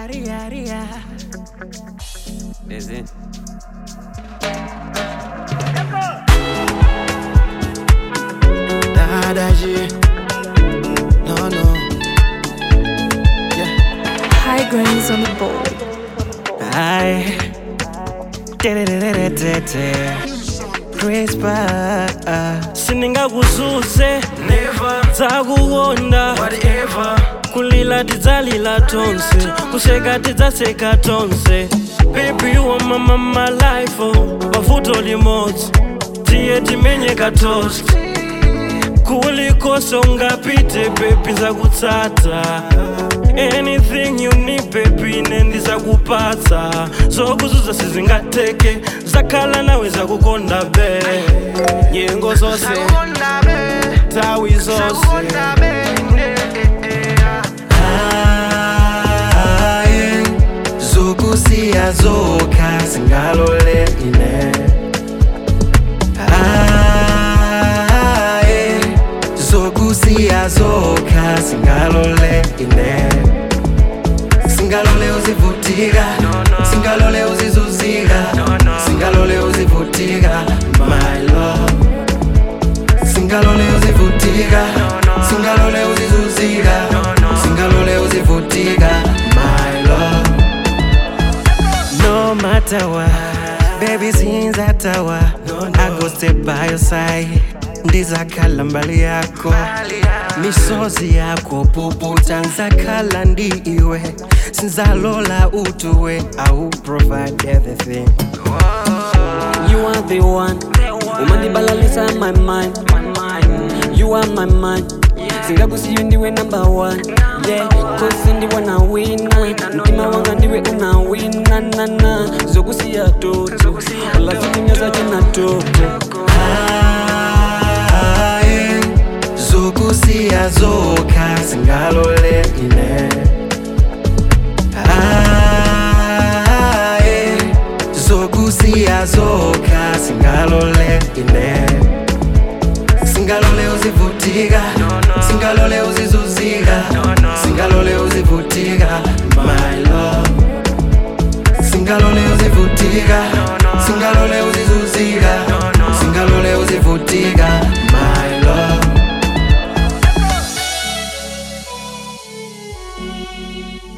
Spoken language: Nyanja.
Ria, ria. Is it? Nada G. No, no. Yeah. High grannies on the board. I crispa sindingakuzuze dzakukonda kulila tidzalila tonse kuseka tidzaseka tonse baby you are my, my, my life oh. mavuto limodzi tiye timenye katost kulikonse ungapite baby nzakutsata anything you need baby ine ndizakupatsa zokuzuza sizingateke zakhala nawe zakukonda be nyengo zose tawi zose Aye, zokusiya zokha singalole ine Aye, zokusiya zokha singalole ine singalole uzivutika singalole uzizuzika singalole uzivutika my love singalole uzivutika singalole uzizuzika singalole uzivutika my love no matter what baby zinzatawa i go stay by your side ndizakhala mbali yako misozi yako puputa nzakhala ndi iwe sinzalola utuwe i will provide everything You are the one. Umandibalalisa my mind. You are my mind. Singakusiyo ndiwe number one. Yeah, cause ndiwe na wina. Mtima wanga ndiwe una wina na na. Zokusiya toto. Wala zikunyaza china toto. Aye, zokusiya zokha singalole ine Aye, zokusiya zokha singalole ine singalole uzivutika singalole uzizuzika singalole uzivutika my love singalole uzivutika singalole uzizuzika singalole uzivutika my love